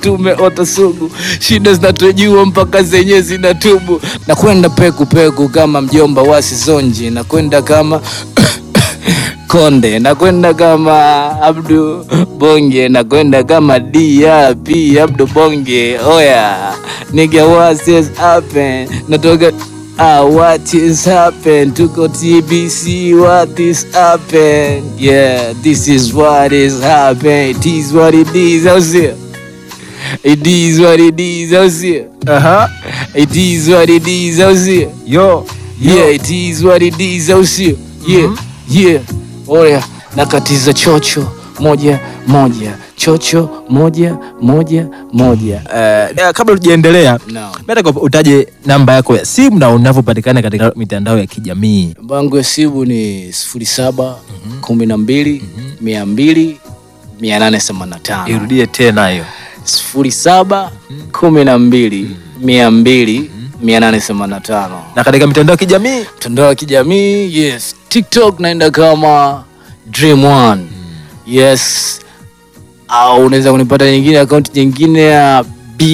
tumeota sugu, shida zinatujua mpaka zenye zinatubu. Nakwenda peku peku kama mjomba wa Sizonji, nakwenda kama Konde, nakwenda kama Abdu Bonge, nakwenda kama DRP Abdu Bonge. Oya nigga, what is happen? Natoka Ah, what is happen? Tuko TBC, what is happen? Yeah, this is what is happen. It is what it is, au sio? It is what it is, au sio? Aha. It is what it is, au sio? Yo. Yeah, it is what it is, au sio? Yeah, yeah. Oya, nakatiza chocho moja moja, chocho moja moja moja. Eh, kabla tujaendelea Naam. nataka utaje namba yako ya simu na unavyopatikana katika mitandao ya kijamii. Namba yangu ya simu ni sifuri saba kumi na mbili mia mbili mia nane themanini na tano Irudie tena hiyo. sifuri saba kumi na mbili mia mbili mia nane themanini na tano Na katika mitandao ya kijamii mtandao wa kijamii yes tiktok naenda kama dream one yes au unaweza kunipata nyingine akaunti nyingine ya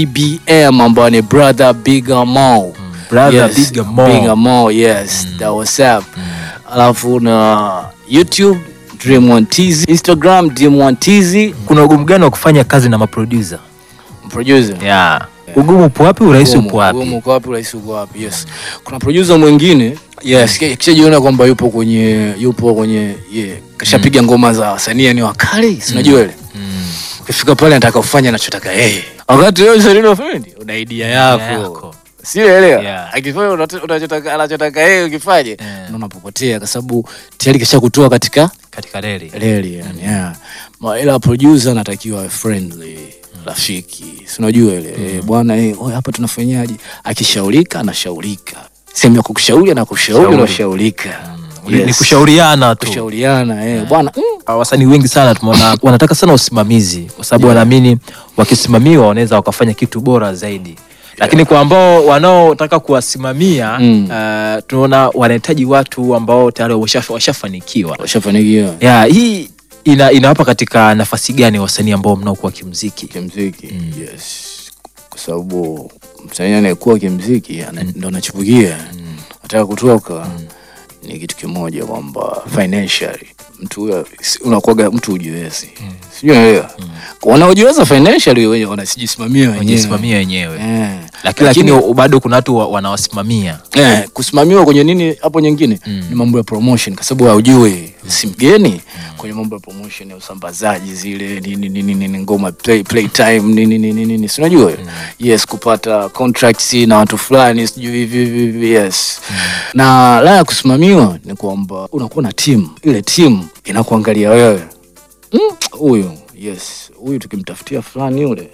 bbm ambayo ni brother bigger mo brother Bigger Mo. bigger mo yes that was up alafu na youtube dream one tz instagram dream one tz kuna ugumu gani wa kufanya kazi na maproducer? producer Yeah. Ugumu upo wapi? Urahisi Ugumu, upo wapi? ugumu uko wapi, urahisi uko wapi? Yes. Kuna producer mwingine yes, ki- kishajiona kwamba yupo kwenye yupo kwenye yeah, kashapiga ngoma za wasanii ni wakali, si unajua ile. Ukifika pale anataka ufanye anachotaka yeye. Wakati wewe msanii unafanya una idea yako. yako. Sielewa. Yeah. Akifanya unacho- unachotaka anachotaka yeye ukifanye, Yeah. ndio unapopotea kwa sababu tayari kishakutoa katika Katika reli. reli yani, yeah. Ma- ila producer anatakiwa awe friendly rafiki si unajua ile eh, bwana eh, oye, hapa tunafanyaje akishaurika anashaurika sehemu ya kukushauri anakushauri Shauri. unashaurika Ni- Ni Yes. kushauriana tu. kushauriana eh, bwana mm, Ah, wasanii wengi sana tumeona wanataka sana usimamizi kwa sababu wanaamini wakisimamiwa wanaweza wakafanya kitu bora zaidi lakini kwa ambao wanaotaka kuwasimamia Mm. ah, tunaona wanahitaji watu ambao tayari washa- washafanikiwa washafanikiwa ya hii ina, inawapa katika nafasi gani wasanii ambao mnaokuwa kimziki kimziki yes kwa sababu msanii anayekuwa kimziki ana- ndo anachipukia ataka kutoka ni kitu kimoja kwamba financially mtu huyo si- unakuwaga mtu ujiwezi sijui unaelewa wanaojiweza financially wenye wanajisimamia wenyewe wajisimamia wenyewe Eh. lakini, lakini bado kuna watu wa- wanawasimamia Eh, kusimamiwa kwenye nini hapo nyingine ni mambo ya promotion kwa sababu haujui si mgeni kwenye mambo ya promotion ya usambazaji zile nini nini nini ngoma play, play time nini nini nini si unajua yes kupata contracts na watu fulani sijui hivi hivi hivi yes na la ya kusimamiwa ni kwamba unakuwa na team ile team inakuangalia wewe Mm, huyu yes huyu tukimtafutia fulani yule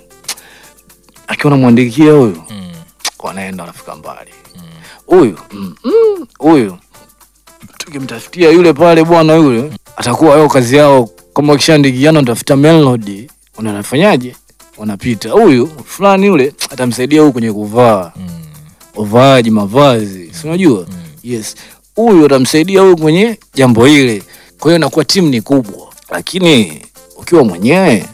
akiwa namwandikia huyu wanaenda wanafika mbali huyu mm, mm, huyu tukimtafutia yule pale bwana yule atakuwa yao kazi yao kama wakishaandikiana natafuta melody unanafanyaje wanapita huyu fulani yule atamsaidia huyu kwenye kuvaa uvaaji mavazi si unajua yes huyu atamsaidia huyu kwenye jambo ile kwa hiyo inakuwa timu ni kubwa lakini ukiwa mwenyewe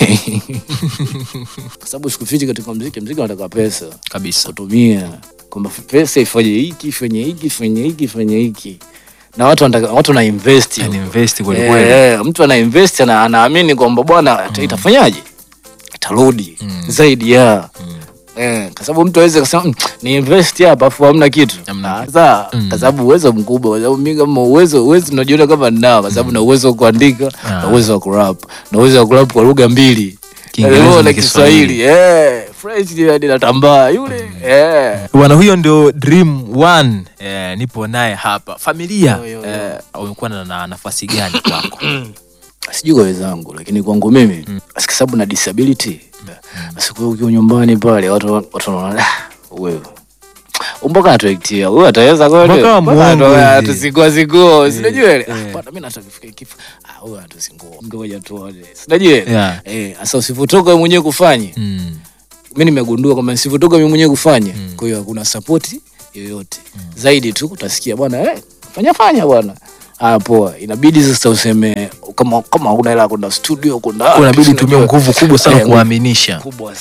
kwa sababu sikufiti katika mziki mziki unataka pesa kabisa kutumia kwamba pesa ifanye hiki ifanye hiki ifanye hiki ifanye hiki na watu wanataka watu wana invest Yani huko. invest kweli Eh, kweli. eh, mtu ana invest ana, anaamini kwamba bwana ita- itafanyaje itarudi zaidi ya Eh, kwa sababu mtu aweze kusema "Mm, ni invest hapa afu hamna kitu Hamna Ah, sawa kwa sababu uwezo mkubwa kwa sababu mimi kama uwezo uwezo najiona kama ninao kwa sababu na uwezo wa kuandika na uwezo wa kurap na uwezo wa kurap kwa lugha mbili Kiingereza Eh, na na Kiswahili. Kiswahili eh French ndio hadi natambaa yule eh bwana huyo ndio dream one eh, nipo naye hapa familia Yo, yo, yo. eh, umekuwa na, na nafasi gani kwako sijui kwa wenzangu lakini kwangu mimi mm. kwa sababu na disability basi kwa ukiwa nyumbani pale watu watu wanaona "Ah, wewe mpaka atuektia huyu ataweza kweli Mpaka Mpaka muongo atu- hivi. atusingoa singoa sinajua ile eh. Ah, bwana mimi nataka kifika kifo ah huyu atusingoa ngoja tuone sinajua ile Yeah. eh sasa usivotoka wewe mwenyewe kufanye mm. mimi nimegundua kwamba nisivotoka mimi mwenyewe kufanya kwa hiyo hakuna support yoyote zaidi tu utasikia bwana eh fanya fanya bwana Ah, poa. Inabidi sasa useme kama kama una hela ya kwenda studio kwenda wapi, unabidi si utumie unajua? nguvu kubwa sana Eh, kuwaaminisha kubwa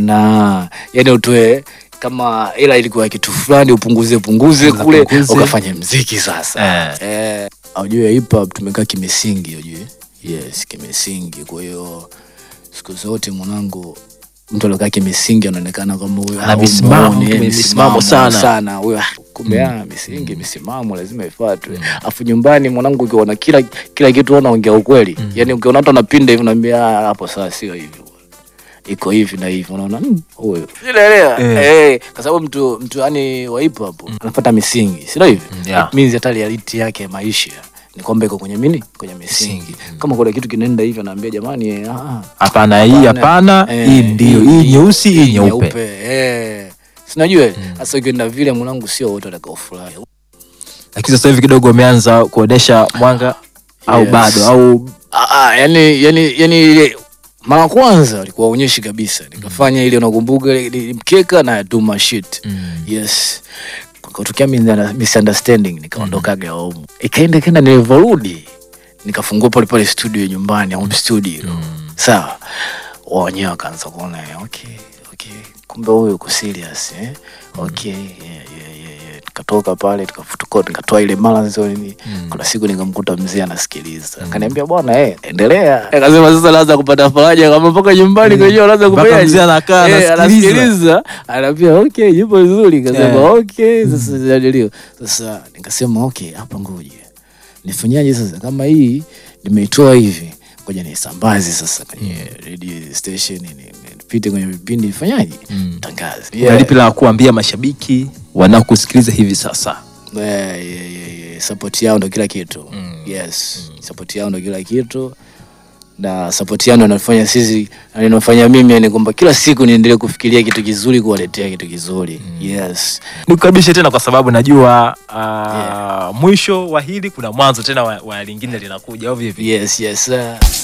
sana yani utoe kama ila ilikuwa ya kitu fulani upunguze punguze Punguza, kule punguze. ukafanya mziki sasa Eh. eh. aujue hip hop tumekaa kimisingi ujue yes kimisingi kwa hiyo siku zote mwanangu mtu aliokaa kimisingi anaonekana kama huyo Ana au misimamo, muone, kime- misimamo misimamo sana. sana huyo ah, kumbe ah, misingi misimamo lazima ifuatwe afu nyumbani mwanangu ukiona kila kila kitu unaongea ukweli yani ukiona watu anapinda hivi unaambia "Ah, hapo sasa sio hivyo iko hivi na hivi unaona "Mm, huyo unaelewa Eh. eh kwa sababu mtu mtu yani wa hip hop anafuata misingi sio hivi yeah. It means hata reality yake ya maisha ni kwamba iko kwenye mini kwenye misingi kama kuna kitu kinaenda hivi anaambia jamani eh, ah, hapana hii hapana eh, hii ndio hii nyeusi hii nyeupe eh sinajua sasa ukienda vile mwanangu sio wote watakaofurahi lakini sasa hivi kidogo umeanza kuonesha mwanga au Yes. bado au Ah, ah, yani yani yani ile mara ya kwanza alikuwa aonyeshi kabisa nikafanya ile unakumbuka ile- ile mkeka na do my shit yes kutokea misunderstanding nikaondokaga home ikaenda kenda nilivyorudi nikafungua pale pale studio nyumbani home studio sawa wao wenyewe wakaanza kuona okay okay kumbe huyu uko serious eh okay yeah, yeah, yeah, yeah. nikatoka pale tukafutuka nikatoa ile balance nini kuna siku nikamkuta mzee anasikiliza akaniambia bwana eh endelea akasema sasa naanza kupata faraja kama mpaka nyumbani kwenyewe anaanza Mpaka kufanya mzee anakaa, eh, anasikiliza. anasikiliza anaambia okay yupo vizuri kasema Yeah. okay sasa jadilio sasa nikasema okay hapa ngoja nifanyaje sasa kama hii nimeitoa hivi ngoja nisambaze sasa kwenye radio station ni- ni- nipite kwenye vipindi nifanyaje tangaze yeah. lipi la kuambia mashabiki wanaokusikiliza hivi sasa Yeah, yeah, yeah, yeah. support yao ndo kila kitu yes support yao ndo kila kitu na support yao ndo inafanya sisi na inafanya mimi yani kwamba kila siku niendelee kufikiria kitu kizuri kuwaletea kitu kizuri yes nikukaribishe tena kwa sababu najua uh, mwisho wa hili kuna mwanzo tena wa, wa lingine linakuja au vipi yes yes uh,